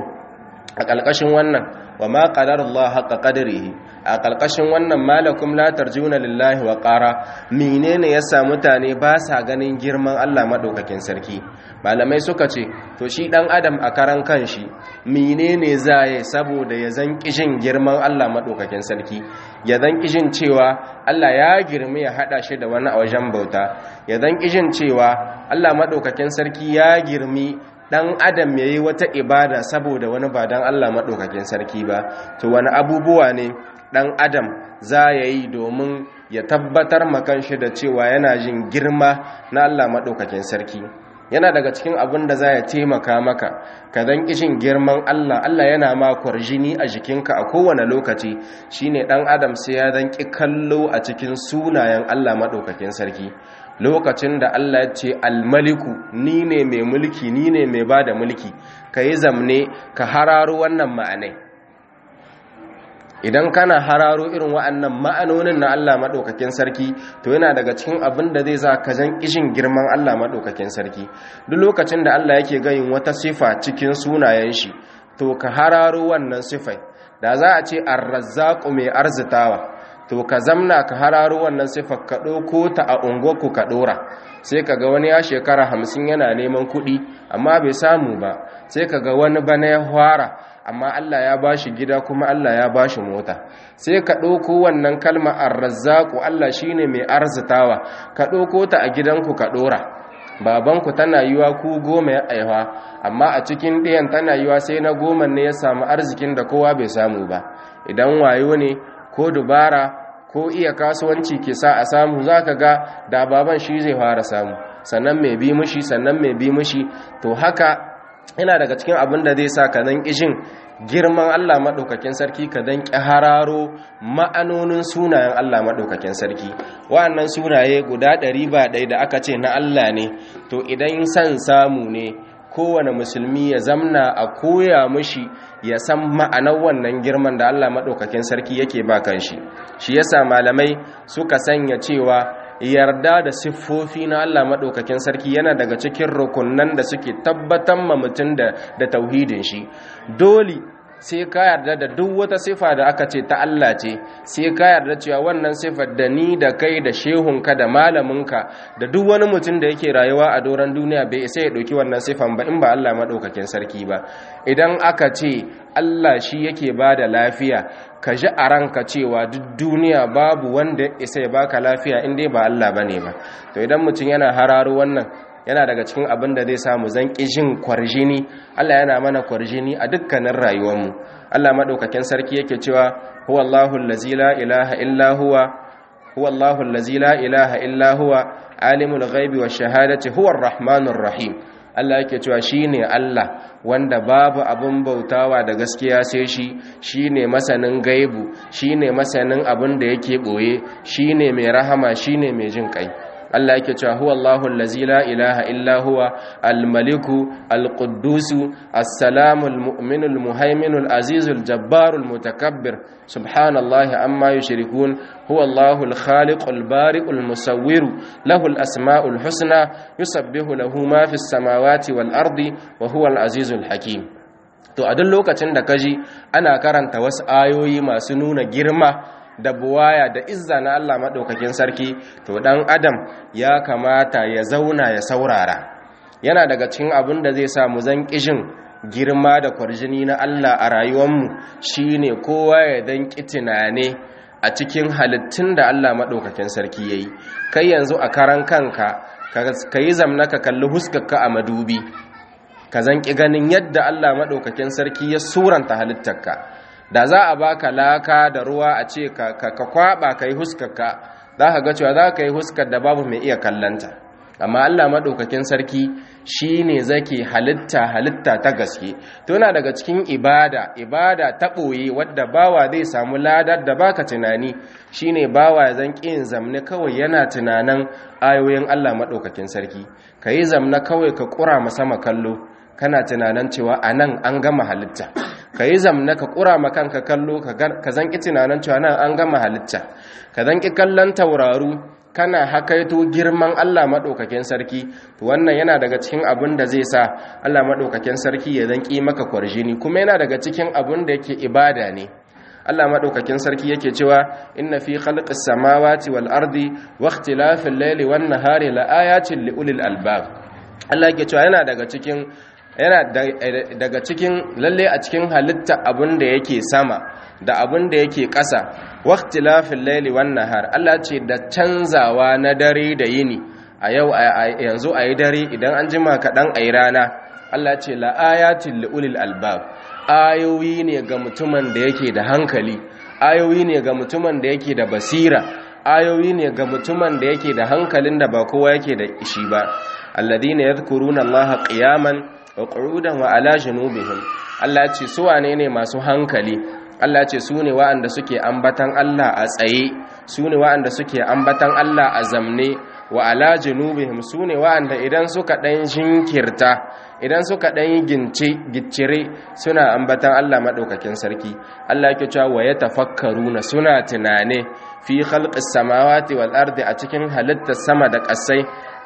a ƙalƙashin wannan wa ma qadarullah haqqa qadrihi a ƙalƙashin wannan malakum la tarjuna lillahi wa qara menene yasa mutane ba sa ganin girman Allah madaukakin sarki malamai suka ce to shi dan adam a karan kanshi menene zaye saboda ya zan kishin girman Allah madaukakin sarki ya zan kishin cewa Allah ya girme ya hada shi da wani a wajen bauta ya zan kishin cewa Allah madaukakin sarki ya girmi dan adam yayi wata ibada saboda wani ba dan Allah madaukakin sarki ba to wani abubuwa ne dan adam za ya yi domin ya tabbatar makan shi da cewa yana jin girma na Allah madaukakin sarki yana daga cikin abin da za ya taimaka maka ka dan kishin girman Allah Allah yana ma kwarjini a jikinka a kowane lokaci shine dan adam sai ya dan ki kallo a cikin sunayen Allah madaukakin sarki lokacin da Allah ya ce almaliku ni ne mai mulki ni ne mai ba da mulki ka yi zamne ka hararo wannan ma'anai idan kana hararo irin wa'annan ma'anonin na Allah maɗaukakin sarki to yana daga cikin abin da zai sa ka jan kishin girman Allah maɗaukakin sarki duk lokacin da Allah yake gayin wata sifa cikin sunayen shi to ka hararo wannan sifai da za a ce arrazzaku mai arzitawa to to ka zamna ka hararo wannan sifar ka ɗauko ta a unguwarku ka ɗora sai ka ga wani ya shekara hamsin yana neman kuɗi amma bai samu ba sai ka ga wani bana ya fara amma Allah ya ba shi gida kuma Allah ya ba shi mota sai ka ɗauko wannan kalma arrazzaku Allah shine mai arzitawa ka ɗauko ta a gidanku ka ɗora babanku tana yiwa ku goma ya aiwa amma a cikin ɗayan tana yiwa sai na goma ne ya samu arzikin da kowa bai samu ba idan wayo ne ko dubara ko iya kasuwanci ke sa a samu za ka ga da baban shi zai fara samu sannan mai bi mushi sannan mai bi mushi to haka yana daga cikin abin da zai sa ka zan ƙishin girman Allah maɗaukakin sarki ka dan hararo ma'anonin sunayen Allah maɗaukakin sarki wa'annan sunaye guda ɗari ba ɗaya da aka ce na Allah ne to idan san samu ne kowane musulmi ya zamna a koya mushi ya san ma'anar wannan girman da Allah maɗaukakin sarki yake ba kan shi shi yasa malamai suka sanya cewa yarda da siffofi na Allah maɗaukakin sarki yana daga cikin rukunan da suke tabbatar ma mutum da tauhidin shi dole sai ka yarda da duk wata sifa da aka ce ta Allah ce sai ka yarda cewa wannan sifar da ni da kai da shehunka da malaminka da duk wani mutum da yake rayuwa a doron duniya bai isa ya ɗauki wannan sifan ba in ba Allah maɗaukakin sarki ba idan aka ce Allah shi yake ba da lafiya ka ji a ranka cewa duk duniya babu wanda isa ya baka lafiya in dai ba Allah bane ba to idan mutum yana hararo wannan yana daga cikin abin da zai samu zan jin kwarjini Allah yana mana kwarjini a dukkanin rayuwarmu Allah madaukakin sarki yake cewa huwallahu allazi la ilaha illa huwa huwallahu allazi la ilaha illa huwa alimul ghaibi wash shahadati huwar rahmanur rahim Allah yake cewa shine Allah wanda babu abin bautawa da gaskiya sai shi shine masanin gaibu shine masanin abin da yake boye shine mai rahama shine mai jin kai Allah yake cewa huwa Allahu allazi la ilaha illa huwa al-maliku al-quddusu as-salamu al-mu'minu al-muhaiminu al-azizu al-jabbaru al-mutakabbir subhanallahi amma yushrikun huwa Allahu al-khaliqu al-bari'u al-musawwiru lahu al-asma'u al-husna yusabbihu lahu ma fis samawati wal ardi wa huwa al-azizu al-hakim to a duk lokacin da kaji ana karanta wasu ayoyi masu nuna girma da buwaya da izza na Allah maɗaukakin sarki to ɗan adam ya kamata ya zauna ya saurara yana daga cikin abin da zai samu zan ƙishin girma da kwarjini na Allah a rayuwarmu shine kowa ya dan tunane a cikin halittun da Allah maɗaukakin sarki ya yi kai yanzu a karan kanka ka yi zamna ka kalli huskarka a madubi ka zan ƙi ganin yadda Allah maɗaukakin sarki ya suranta halittarka da za a baka laka da ruwa a ce ka kwaba ka yi huskarka za ka ga cewa za ka yi huskar da babu mai iya kallanta amma Allah maɗaukakin sarki shi ne zake halitta halitta ta gaske to yana daga cikin ibada ibada ta ɓoye wadda bawa zai samu ladar da baka tunani shine bawa ya zan ƙin zamne kawai yana tunanin ayoyin Allah maɗaukakin sarki ka yi zamne kawai ka ƙura sama kallo kana tunanin cewa a nan an gama halitta ka yi zamna ka ƙura kanka kallo ka zanki tunanin cewa nan an gama halitta ka zanki kallon tauraru kana hakaito girman Allah maɗaukakin sarki to wannan yana daga cikin abin da zai sa Allah maɗaukakin sarki ya zanki maka kwarjini kuma yana daga cikin abin da yake ibada ne Allah maɗaukakin sarki yake cewa inna fi khalqis samawati wal ardi wa ikhtilafil layli wan nahari la ayatin li ulil albab Allah yake cewa yana daga cikin yana daga cikin lalle a cikin halitta abin da yake sama da abin da yake ƙasa waqtilafil layli wan nahar Allah ce da canzawa na dare da yini a yau yanzu ayi dare idan an jima kaɗan ayi rana Allah ce la ayatil liulil albab ayoyi ne ga mutumin da yake da hankali ayoyi ne ga mutumin da yake da basira ayoyi ne ga mutumin da yake da hankalin da ba kowa yake da ishi ba alladhina yadhkuruna allaha qiyaman wa qu'udan wa ala junubihim Allah ce su wane ne masu hankali Allah ce su ne wa'anda suke ambatan Allah a tsaye su ne wa'anda suke ambatan Allah a zamne wa ala junubihim su ne wa'anda idan suka dan jinkirta idan suka dan yi gince giccire suna ambatan Allah madaukakin sarki Allah yake cewa wa yatafakkaruna suna tunane fi khalqis samawati wal ardi a cikin halittar sama da ƙasai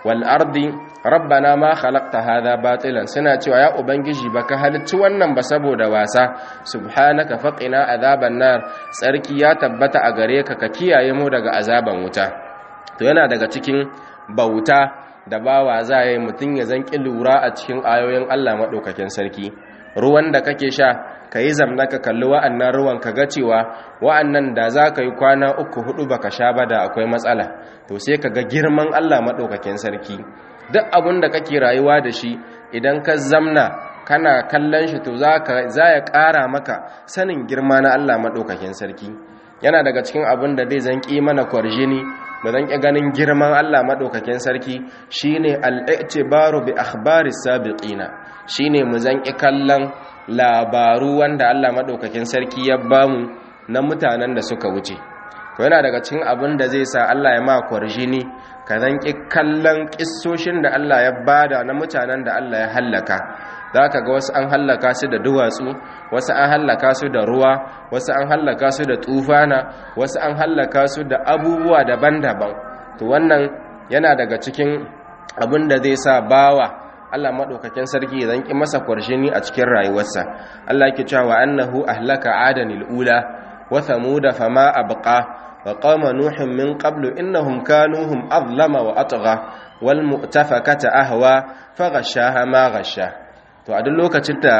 wal ardi rabbana ma khalaqta hadha batilan suna cewa ya ubangiji baka halicci wannan ba saboda wasa subhanaka faqina azaban nar tsarki ya tabbata a gare ka ka kiyaye mu daga azaban wuta to yana daga cikin bauta da bawa za yi mutum ya zanki lura a cikin ayoyin Allah maɗaukakin sarki ruwan da kake sha ka yi zamna ka kalli wa'annan ruwan ka ga cewa wa'annan da za ka yi kwana uku hudu baka sha ba da akwai matsala to sai ka ga girman Allah maɗaukakin sarki duk abin da kake rayuwa da shi idan ka zamna kana kallon shi to za ya ƙara maka sanin girma na Allah maɗaukakin sarki yana daga cikin abin da zai zanki mana kwarjini da zan ƙi ganin girman Allah maɗaukakin sarki shine al'itibaru bi akhbari sabiqina shine mu zan ƙi kallon labaru wanda Allah maɗaukakin sarki ya bamu na mutanen da suka wuce to yana daga cikin abin da zai sa Allah ya ma kwarjini ka zan ƙi kallon ƙissoshin da Allah ya bada na mutanen da Allah ya hallaka za ka ga wasu an hallaka su da duwatsu wasu an hallaka su da ruwa wasu an hallaka su da tufana wasu an hallaka su da abubuwa daban-daban to wannan yana daga cikin abin da zai sa bawa Allah maɗaukakin sarki zan ƙi masa kwarshini a cikin rayuwarsa Allah ke cewa annahu ahlaka adanil ula wa thamuda fama abqa wa qama nuhin min qablu innahum kanu hum azlama wa atgha wal mu'tafakata ahwa faghashaha ma ghasha to a duk lokacin da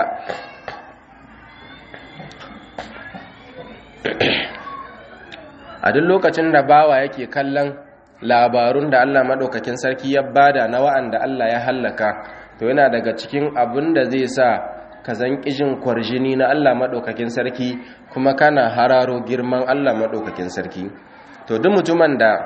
a duk lokacin da bawa yake kallon labarun da Allah madaukakin sarki ya bada na wa'anda Allah ya hallaka to yana daga cikin abin da zai sa ka zan kijin kwarjini na Allah madaukakin sarki kuma kana hararo girman Allah madaukakin sarki to duk mutumin da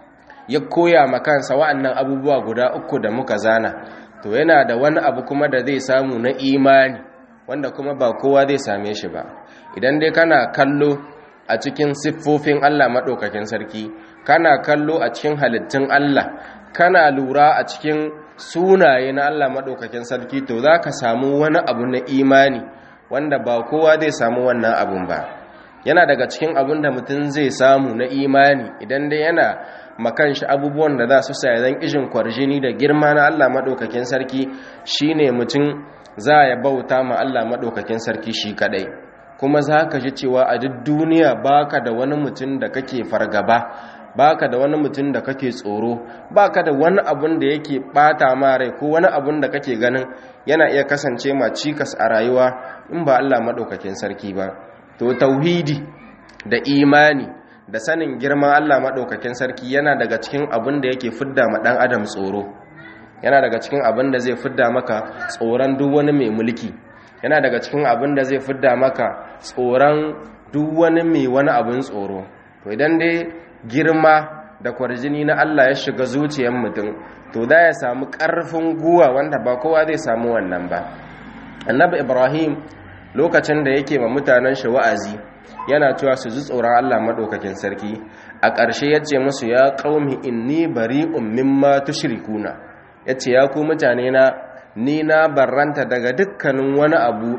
ya koya ma kansa wa'annan abubuwa guda uku da muka zana to yana da wani abu kuma da zai samu na imani wanda kuma ba kowa zai same shi ba idan dai kana kallo a cikin siffofin Allah maɗaukakin sarki kana kallo a cikin halittun Allah kana lura a cikin sunaye na Allah maɗaukakin sarki to za ka samu wani abu na imani wanda ba kowa zai samu wannan abun ba yana daga cikin abun da mutum zai samu na imani idan dai yana makan shi abubuwan da za su sa zan ishin kwarjini da girma na Allah maɗaukakin sarki shine mutum za ya bauta ma Allah maɗaukakin sarki shi kaɗai kuma za ka ji cewa a duk duniya baka da wani mutum da kake fargaba baka da wani mutum da kake tsoro baka da wani abun da yake bata ma rai ko wani abun da kake ganin yana iya kasance ma cikas a rayuwa in ba Allah maɗaukakin sarki ba to tauhidi da imani da sanin girman Allah maɗaukakin sarki yana daga cikin abin da yake fidda ma ɗan adam tsoro yana daga cikin abin da zai fidda maka tsoron duk wani mai mulki yana daga cikin abin da zai fidda maka tsoron duk wani mai wani abin tsoro to idan dai girma da kwarjini na Allah ya shiga zuciyar mutum to da ya samu ƙarfin guwa wanda ba kowa zai samu wannan ba annabi ibrahim lokacin da yake ma mutanen shi wa'azi yana cewa su ji tsoron Allah maɗaukakin sarki a ƙarshe ya ce musu ya ƙaumi inni bari'un mimma tushrikuna ya ce ya ku mutane na ni na barranta daga dukkanin wani abu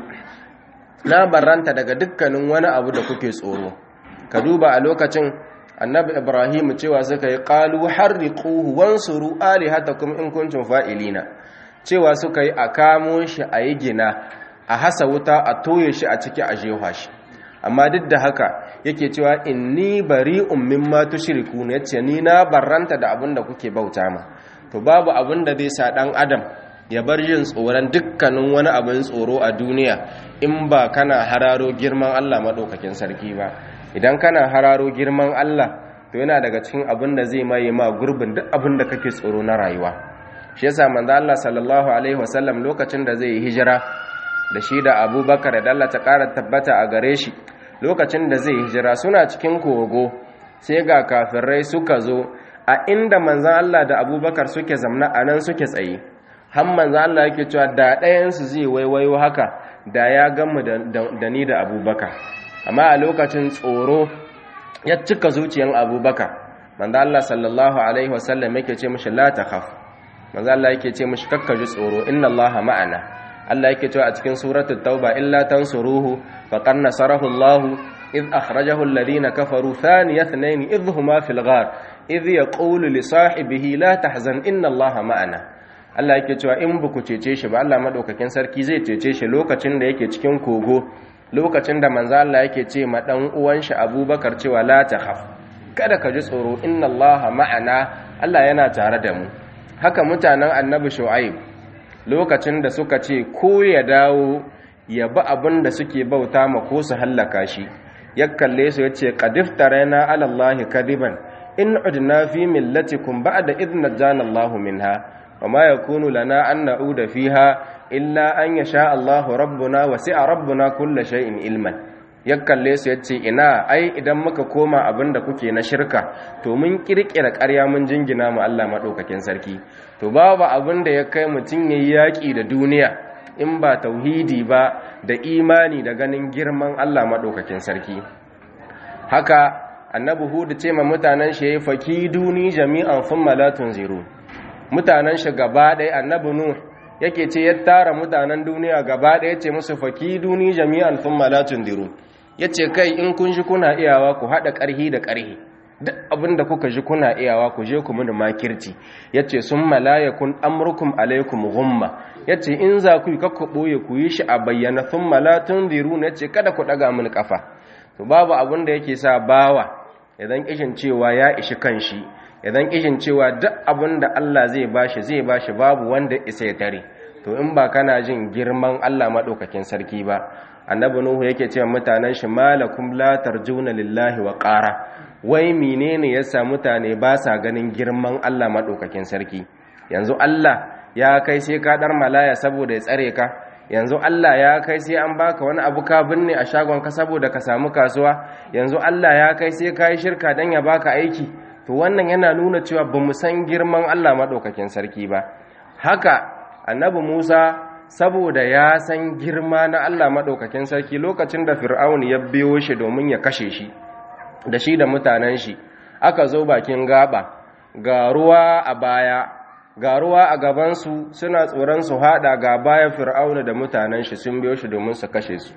na barranta daga dukkanin wani abu da kuke tsoro ka duba a lokacin annabi ibrahim cewa suka yi qalu harriquhu wansuru alihatakum in kuntum fa'ilina cewa suka yi a kamo shi a yi gina a hasa wuta a toye shi a ciki a jefa shi amma duk da haka yake cewa inni bari'un mimma tushrikun yace ni na barranta da abin da kuke bauta ma to babu abin da zai sa dan adam ya bar yin tsoron dukkanin wani abin tsoro a duniya in ba kana hararo girman Allah madaukakin sarki ba idan kana hararo girman Allah to yana daga cikin abin da zai maye ma gurbin duk abin da kake tsoro na rayuwa shi yasa manzo Allah sallallahu alaihi wasallam lokacin da zai yi hijira da shi da Abubakar da Allah ta ƙara tabbata a gare shi lokacin da zai hijira suna cikin kogo sai ga kafirai suka zo a inda manzan Allah da abubakar suke zamna a nan suke tsaye har manzan Allah yake cewa da ɗayansu zai waiwayo haka da ya gamu da ni da abubakar amma a lokacin tsoro ya cika zuciyan abubakar manzan Allah sallallahu alaihi wasallam yake ce mishi la takhaf manzan Allah yake ce mishi kakkaji tsoro inna Allah ma'ana Allah yake cewa a cikin suratul tauba illa tansuruhu faqad nasarahu Allah id akhrajahu alladhina kafaru thaniya ithnain idh huma fil ghar idh yaqulu li sahibihi la tahzan inna allaha ma'ana Allah yake cewa in buku cece shi ba Allah madaukakin sarki zai cece shi lokacin da yake cikin kogo lokacin da manzo Allah yake ce ma dan uwan shi Abubakar cewa la takhaf kada ka ji tsoro inna allaha ma'ana Allah yana tare da mu haka mutanen annabi Shu'aib lokacin da suka ce ko ya dawo ya bi abin da suke bauta ma ko su hallaka shi ya kalle su ya ce qadiftarana ala allahi kadiban in udna fi millatikum ba'da idh najjana allahu minha wama yakunu lana an na'uda fiha illa an yasha allahu rabbuna wasi'a rabbuna kulla shay'in ilman ya kalle su ya ce ina ai idan muka koma abin da kuke na shirka to mun kirkira ƙarya mun jingina mu Allah maɗaukakin sarki to babu abin da ya kai mutum yayi yaƙi da duniya in ba tauhidi ba da imani da ganin girman Allah maɗaukakin sarki haka annabi hudu ce ma mutanen shi yayi fakiduni jami'an thumma la tunziru mutanen shi gaba ɗaya annabi nuh yake ce ya tara mutanen duniya gaba ɗaya ce musu fakiduni jami'an thumma la tunziru yace kai in kun ji kuna iyawa ku haɗa ƙarhi da ƙarhi duk abin da kuka ji kuna iyawa ku je ku mini makirci yace sun malayakun amrukum alaikum gumma yace in za ku yi kakku ɓoye ku yi shi a bayyana sun malatun diru na ce kada ku ɗaga mini ƙafa to babu abin da yake sa bawa idan kishin cewa ya ishi kanshi idan kishin cewa duk abin da Allah zai bashi zai bashi babu wanda isa ya tare to in ba kana jin girman Allah maɗaukakin sarki ba annabi nuhu yake cewa mutanen shi malakum la tarjuna lillahi wa qara wai menene yasa mutane ba sa ganin girman Allah madaukakin sarki yanzu Allah ya kai sai ka dar malaya saboda ya tsare ka yanzu Allah ya kai sai an baka wani abu ka binne a shagon ka saboda ka samu kasuwa yanzu Allah ya kai sai ka yi shirka dan ya baka aiki to wannan yana nuna cewa bamu san girman Allah madaukakin sarki ba haka annabi Musa saboda ya san girma na Allah maɗaukakin sarki lokacin da fir'aun ya biyo shi domin ya kashe shi da shi da mutanen shi aka zo bakin gaba ga ruwa a baya ga ruwa a gabansu suna tsoron su haɗa ga baya fir'aun da mutanen shi sun biyo shi domin su kashe su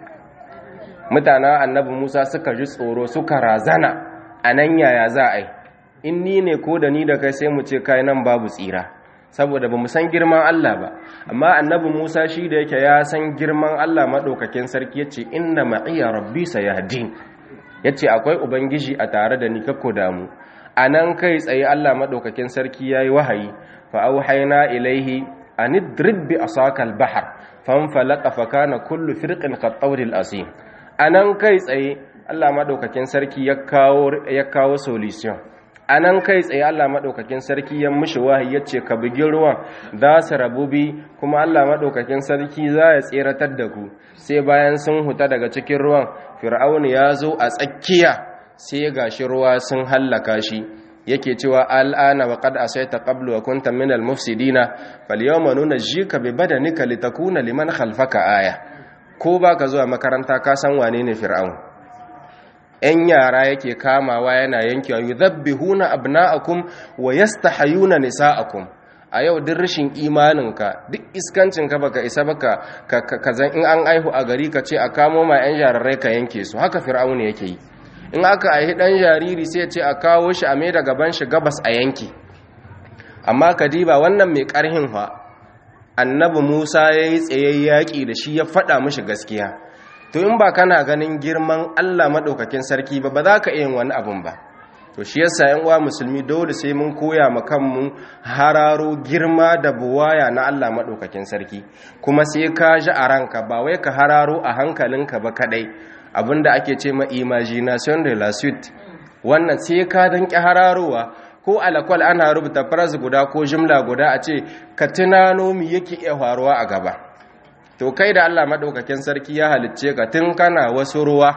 mutanen annabi musa suka ji tsoro suka razana a nan yaya za a yi in ni ne ko da ni da kai sai mu ce kai nan babu tsira saboda ba mu san girman Allah ba amma annabi Musa shi da yake ya san girman Allah madaukakin sarki yace inna ma'iya rabbi sayahdin yace akwai ubangiji a tare da ni kakko damu anan kai tsaye Allah madaukakin sarki yayi wahayi fa auhayna ilaihi an idrib bi asaka al-bahr fanfalaqa fa kana kullu firqin qat-tawril asim anan kai tsaye Allah madaukakin sarki ya kawo ya kawo solution a nan kai tsaye Allah maɗaukakin sarki ya mishi wahayi ya ce ka bugi ruwan za su rabu bi kuma Allah maɗaukakin sarki za ya tseratar da ku sai bayan sun huta daga cikin ruwan fir'auni ya zo a tsakiya sai ga shi ruwa sun hallaka shi yake cewa al'ana wa qad asaita qablu wa kunta min al-mufsidina falyawma nunajjika bi badanika litakuna liman khalfaka aya ko baka zuwa makaranta ka san wane ne fir'aun ‘yan yara yake kamawa yana yankewa yi zabbihuna abna'akum wa yastahayuna nisa'akum a yau duk rashin imaninka duk iskancinka baka isa baka ka zan in an aihu a gari ka ce a kamo ma ‘yan jararai ka yanke su haka fir'auni yake yi in aka aihi ɗan jariri sai ce a kawo shi a mai da gaban shi gabas a yanki amma kadiba wannan mai ƙarhin fa annabi musa ya yi tsaye yaƙi da shi ya faɗa mishi gaskiya to in ba kana ganin girman Allah maɗaukakin sarki ba ba za ka yin wani abun ba to shi yasa yan uwa musulmi dole sai mun koya ma kanmu hararo girma da buwaya na Allah maɗaukakin sarki kuma sai ka ji a ranka ba wai ka hararo a hankalinka ba kadai abinda ake ce ma imagination de la suite wannan sai ka danki hararowa ko alakwal ana rubuta phrase guda ko jimla guda a ce ka tunano me yake iya faruwa a gaba to kai da Allah madaukakin sarki ya halicce ka tun kana wasu ruwa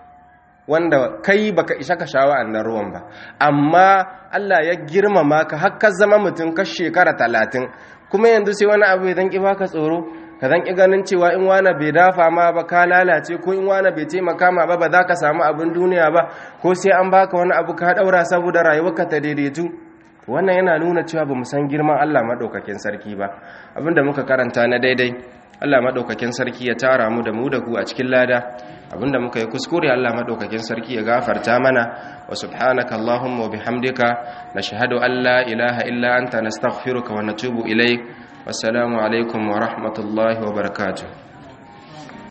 wanda kai baka isa ka sha wa'annan ruwan ba amma Allah ya girmama ka har ka zama mutum ka shekara talatin kuma yanzu sai wani abu ya ki baka tsoro ka zan ki ganin cewa in wani bai dafa ma ba ka lalace ko in wani bai taimaka ma ba ba za ka samu abin duniya ba ko sai an baka wani abu ka daura saboda rayuwarka ta daidaitu wannan yana nuna cewa ba mu san girman Allah maɗaukakin sarki ba abinda muka karanta na daidai Allah maɗaukakin sarki ya tara mu da mu da ku a cikin lada abinda muka yi kuskure Allah maɗaukakin sarki ya gafarta mana wa subhanaka Allahumma wa bihamdika nashhadu an la ilaha illa anta nastaghfiruka wa natubu ilaik wassalamu alaikum wa rahmatullahi wa barakatuh